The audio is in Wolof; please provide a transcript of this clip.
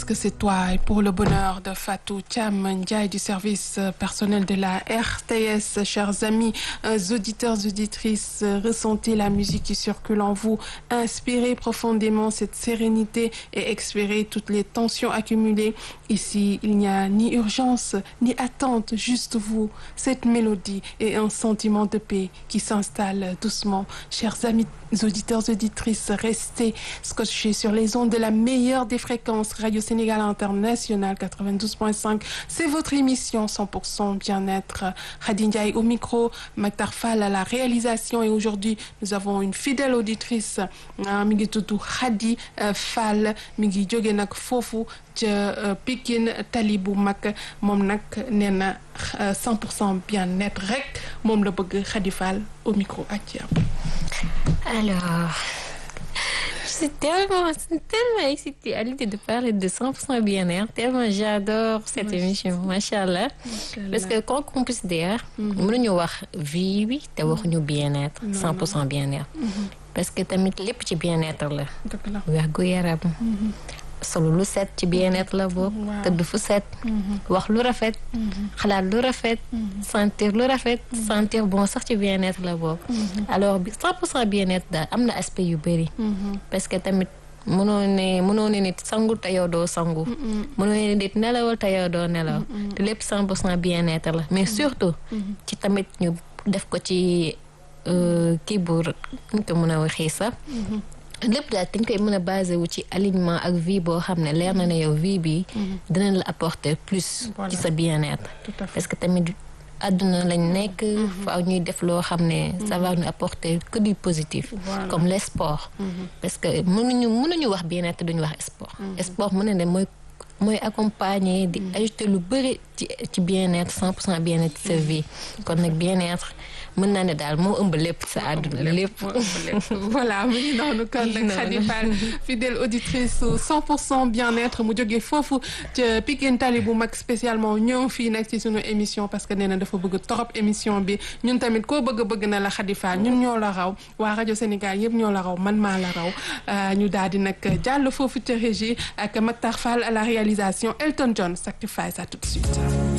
que c'est toi et pour le bonheur de Fatou Thiam Ndiaye du service personnel de la RTS. Chers amis auditeurs, auditrices, ressentez la musique qui circule en vous, inspirez profondément cette sérénité et expirez toutes les tensions accumulées. Ici, il n'y a ni urgence, ni attente, juste vous, cette mélodie et un sentiment de paix qui s'installe doucement. Chers amis auditeurs, auditrices, restez scotchés sur les ondes de la meilleure des fréquences Radio Sénégal International 92.5. C'est votre émission 100% bien-être. Khady Ndiaye au micro, Maktar Fall à la réalisation et aujourd'hui, nous avons une fidèle auditrice mi ngi tudd Khady Fall mi ngi jóge nag foofu ca Pikine tali bu mag moom nag nee na 100% bien-être rek moom la bëgg Khady Fall au micro ak yow. Alors, je suis tellement, tellement excitée à l'idée de parler de 100% bien-être, tellement j'adore cette émission, machallah. Parce que quand on considère, mënuñu wax vie bi te waxuñu bien-être, 100% bien-être. Parce que tamit lépp ci bien-être la. wérgu yaram. solo lu set ci bien-être la bokk. tëdd fu set. wax lu rafet. xalaat lu rafet. sentir lu rafet. sentir bon sax ci bien-être la bokk. alors bi 100% bien-être daal am na aspect yu bëri. parce que tamit mënoo ne mënoo ne nit sangu te yow doo sangu. mënoo ne nit nelawal te yow doo nelaw. te lépp 100% bien-être la mais surtout. ci tamit ñu def ko ci kii bu ñu ko mën a waxee sax. lépp daal dañ koy mën a basé wu ci alignement ak vie boo xam ne leer na ne yow vie bi dinañ la apporter plus ci sa bien-être parce que tamit àdduna lañ nekk faaw ñuy def loo xam ne ça va nous apporter que du positif comme les sports parce que mënuñu mënuñu wax bien-être duñu wax sport sport mën na ne mooy mooy accompagner di ajouter lu bëri ci ci bien-être cent pour cent bien-être ci sa vie kon nag bien-être mën naa ne daal moo ëmb lépp sa àdduna lépp. voilà mu ngi noonu kon nag Khady Fall fidèle auditrice 100% bien-être mu jógee foofu ca Pikine Tali bu mag spécialement ñëw fii nag ci sunu émission parce que nee na dafa bëgg trop émission bi ñun tamit koo bëgg bëgg na la Khady Fall ñun ñoo la raw waa rajo Sénégal yëpp ñoo la raw man maa la raw ñu daal di nag jàll foofu ca régie ak Maktar Fall à la réalisation Elton John Sacrifice à tout de suite.